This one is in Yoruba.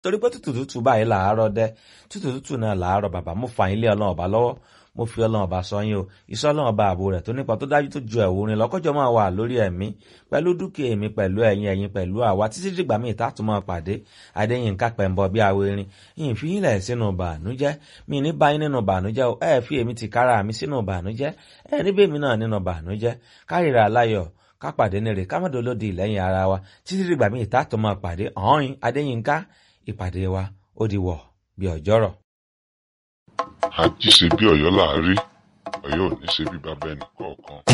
torí pé tútù tútù báyìí làárọ̀ dẹ tútù tútù náà làárọ̀ bàbá mo fà yín lé ọlọ́run ọba lọ́wọ́ mo fi ọlọ́run ọba sọ yín o iṣẹ́ ọlọ́run ọba ààbò rẹ̀ tó nípa tó dájú tó ju ẹ̀wò rin lọ́kọ́jọ́ máa wà lórí ẹ̀mí pẹ̀lú dúkìá èmi pẹ̀lú ẹ̀yin ẹ̀yin pẹ̀lú àwa títí dìgbà míì tààtù máa pàdé adéyínká pẹ̀mbọ bí awo erin yìí fi yín lẹ̀ sínú bànújẹ́ mi ní báyìí nínú bànújẹ́ o ẹ fi èmi ti kára mi sínú bànújẹ́ ẹ níbẹ̀ mi náà nínú bànújẹ́ kárìíra aláyọ̀ ká pàdé nírè ká mọ̀dọ̀ lódì lẹ́yìn ara wa títí dìgbà míì tààtù máa pàdé ọ̀hún adéyínká ìpàdé wa ó di wọ̀ bí ọjọ́rọ̀. àjíṣe bí ọ̀yọ́ láàárí ọ̀yọ́ ò ní ṣe bí bàbá ẹnì kọ̀ọ̀kan.